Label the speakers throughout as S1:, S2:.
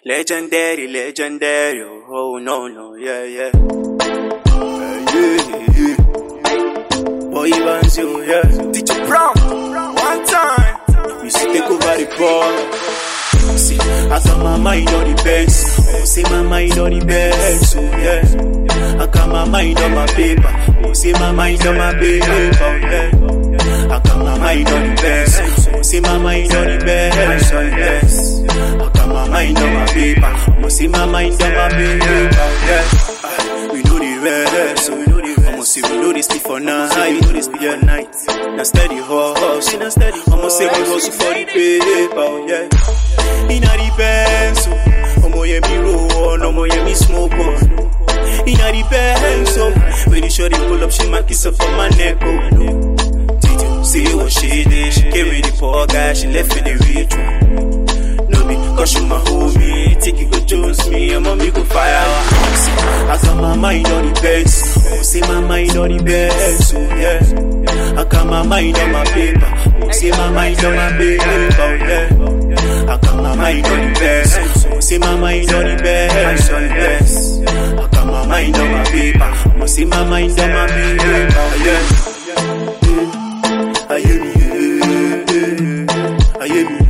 S1: Legendary, legendary. Oh, no, no, yeah, yeah. Yeah, yeah, yeah. Boy, Evans, you, yeah. Teacher Brown, one time. We should take over the ball. See, I got my mind on the best. Oh, see my mind on the best. Oh, yeah. I got my mind on my paper. Oh, see my mind on my paper. Oh, yeah. I got my mind on the best. Oh, see my mind on the best. Oh, yes. I got my mind on my paper. Oh, see my mind on my paper. Oh, yeah. Ah, We know the rest. So we know the rest. I'ma see we know this sleep for night. We know this sleep for night. Now steady hustle. Now steady. I'ma say we hustle for the paper. Oh, yeah. Inna the Benz, oh. Omo yeah me roll on, omo yeah me smoke on. Inna the Benz, oh. When the shorty pull up, she might kiss up on my neck, oh. Did you see what she did? She came with the poor guy, she left with the rich one. No be, cause she my homie. Take it go Jones me, your mommy go fire. See, I got my mind on the best. Oh, see my mind on the best, oh yeah. I got my mind on my paper. Oh, see my mind on my paper, oh yeah. I got my mind on the best. Oh, see my mind on the best, oh yes. I got my mind on my paper. Oh, see my mind on my paper, oh yeah. I hear me, yeah, yeah. I hear me,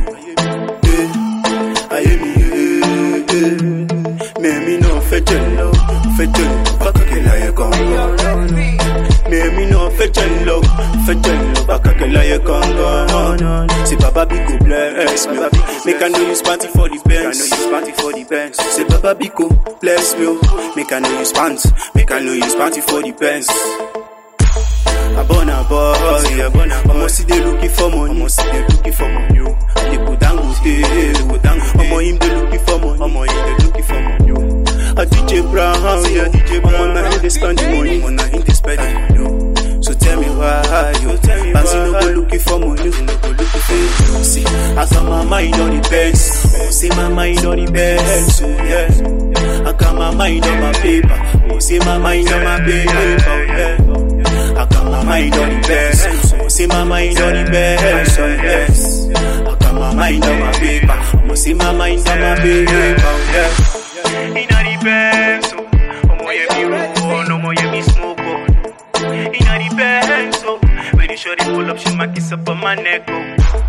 S1: yeah. I hear me, yeah, yeah. Mais mi no fait jello, fait jello, baka que la ye congo. Mais mi no fait jello, fait jello, baka que la ye congo. C'est Papa Biko bless me, make I know you spanty for the Benz. Make I know you spanty for the Benz. C'est Papa Biko bless me, oh. make I know you spant, make I know you spanty for the Benz. Abona boy, abona boy. Omo see they looking for money, omo see they looking for money. oh. They go dangote, they go dangote. Omo him they looking for money, omo him they looking for money. oh. A DJ Brown, yeah DJ Brown. Omo na him they spend the money, omo na him they spend the money. oh. So tell me why, yo. Bansi no go looking for money, no go looking for money. See, I got my mind on the best. Oh, see my mind on the best, oh yeah. I got my mind on my paper. Oh, see my mind on my paper, oh yeah. I got my mind on the best. I'ma see my mind on the best. Oh yes. I got my mind on my paper. I'ma see my mind on my paper. Oh yeah. Inna the best. Omo yeah me roll, omo yeah me smoke on. Inna the best. When the shorty pull up, she might kiss up on my neck. Oh.